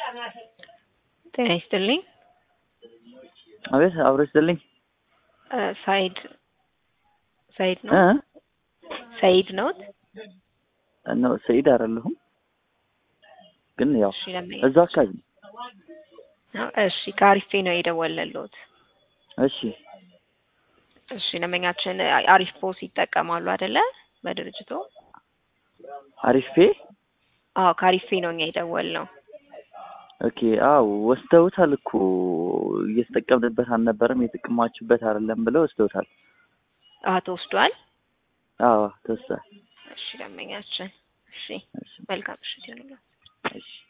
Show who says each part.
Speaker 1: ጤና ይስጥልኝ።
Speaker 2: አቤት አብሮ ይስጥልኝ።
Speaker 1: እ ሳይድ ሳይድ ነው
Speaker 2: እ
Speaker 1: ሰይድ ነዎት?
Speaker 2: ነው ሰኢድ አይደለሁም፣ ግን ያው
Speaker 1: እሺ ለምን
Speaker 2: እዛው አካባቢ ነው።
Speaker 1: እሺ ከአሪፌ ነው የደወለልዎት።
Speaker 2: እሺ
Speaker 1: እሺ ደንበኛችን አሪፍ ፖስ ይጠቀማሉ አይደለ? በድርጅቱ
Speaker 2: አሪፌ
Speaker 1: አዎ ከአሪፌ ነው እኛ የደወልነው።
Speaker 2: ኦኬ። አዎ ወስደውታል እኮ እየተጠቀምንበት አልነበረም፣ የተጠቀማችሁበት አይደለም ብለው ወስደውታል።
Speaker 1: አዎ ተወስዷል።
Speaker 2: አዎ ተወስዷል።
Speaker 1: እሺ ደንበኛችን እሺ
Speaker 2: እሺ
Speaker 1: መልካም ምሽት ይሁንልዎት።
Speaker 2: እሺ